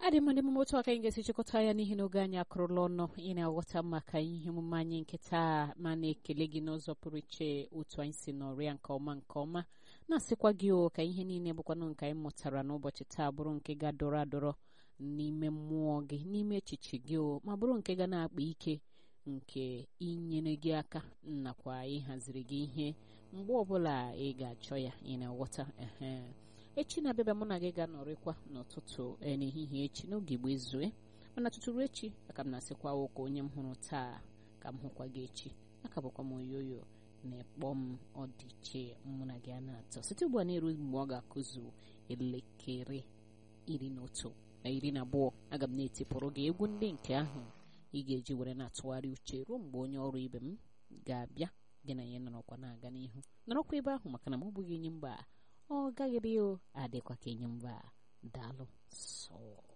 adị mma ndị otu aka anyị ga-esi chịkọta ya n'ihi na oge anyị akụrụla ọnụ ị na-aghọta maka ihe omume anyị nke taa ma na-ekele gị n'ụzọ pụrụ iche otu anyị si nọrịa nke ọma nke ọma na-asịkwa gị o ka ihe niile bụkwanụ nke anyị mụtara n'ụbọchị taa bụrụ nke ga-adọrọ adọrọ n'ime mmụọ gị n'ime echiche gị o ma bụrụ nke ga na-akpa ike nke inyere gị aka nakwa ịhaziri gị ihe mgbe ọbụla ị ga-achọ ya ị na-aghọta ehe echi na-abịaba mụ na gị ga-anọrịkwa n'ụtụtụ n'ehihie echi n'oge igbo ezue mana tụtụrụ echi aka m na-asịkwa ụka onye m hụrụ taa ka m hụkwa gị echi aka bụkwa m oyoyo na-ekpọ m ọdịiche mụ na gị a na-atọ site ugbu a na-eru mgbe ọ ga-akụzu elekere iri na otu na iri na abụọ aga m na-etipụrụ gị egwu ndị nke ahụ ị ga-eji were na-atụgharị uche ruo mgbe onye ọrụ ibe m ga-abịa gị na ya nọrọkwa na-aga n'ihu nọrọkwa ebe ahụ maka na m ọ bụghị enyi mba ọ gaghịrị o adịkwa ka enyi mba daalụ sọ